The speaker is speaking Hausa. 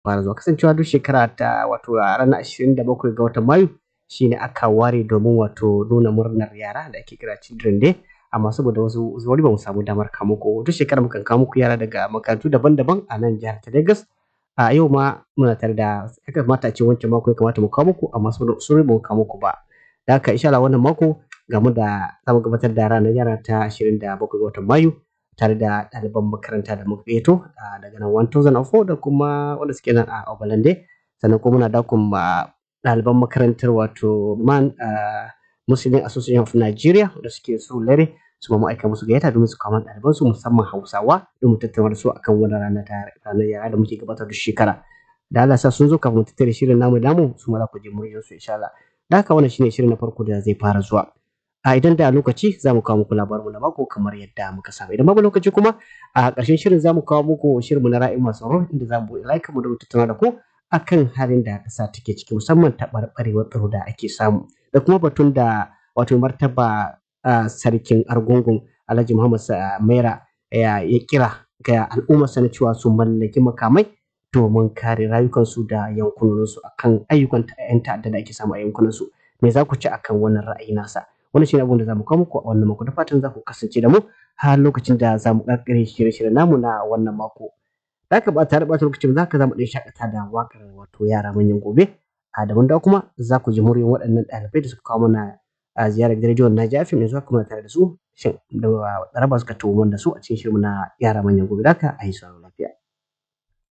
fara zuwa kasancewa duk shekara ta wato a ranar 27 ga watan Mayu shine aka ware domin wato nuna murnar yara da ake kira Children Day amma saboda wasu wani ba mu samu damar kawo muku duk shekara mukan kawo muku yara daga makarantu daban-daban a nan jihar ta Lagos a yau ma muna tare da ya kamata a ce wancan mako ya kamata mu kawo muku amma saboda usuri ba mu kawo muku ba da haka insha Allah wannan mako game da za mu gabatar da ranar yara ta 27 ga watan Mayu tare da ɗaliban makaranta da muka gayyato daga nan 1004 da kuma wanda suke nan a Obalande sannan kuma muna dakon ɗaliban makarantar wato man Muslim Association of Nigeria da suke so lare su ma aika musu gayyata domin su kama ɗaliban su musamman Hausawa domin tattauna da su akan wannan rana ta ranar yara da muke gabatar da shekara da Allah sa sun zo kafin mu tattare shirin namu damu su ma za ku je muryar su insha Allah da haka wannan shine shirin na farko da zai fara zuwa a idan da lokaci za mu kawo muku labarinmu na mako kamar yadda muka saba idan babu lokaci kuma a ƙarshen shirin za mu kawo muku shirinmu na ra'ayin masu tsaro inda za mu like mu da tattauna da ku akan halin da ƙasa take ciki musamman taɓarɓarewar tsaro da ake samu da kuma batun da wato martaba sarkin argungun alhaji muhammad maira ya kira ga al'ummarsa na cewa su mallaki makamai domin kare rayukansu da yankunansu akan ayyukan 'yan ta'adda da ake samu a yankunansu me za ku ci akan wannan ra'ayi nasa wannan shi ne abin da za mu kawo muku a wannan mako da fatan za ku kasance da mu har lokacin da za mu ƙarƙare shirye-shiryen namu na wannan mako za ka ba tare ɓata lokacin za ka za mu ɗan shakata da waƙar wato yara manyan gobe a daban da kuma za ku ji muryoyin waɗannan ɗalibai da suka kawo mana a ziyarar rediyon na jafi mai zuwa kuma tare da su shin da raba suka tuwo da su a cikin shirin na yara manyan gobe da ka a yi sauraro lafiya.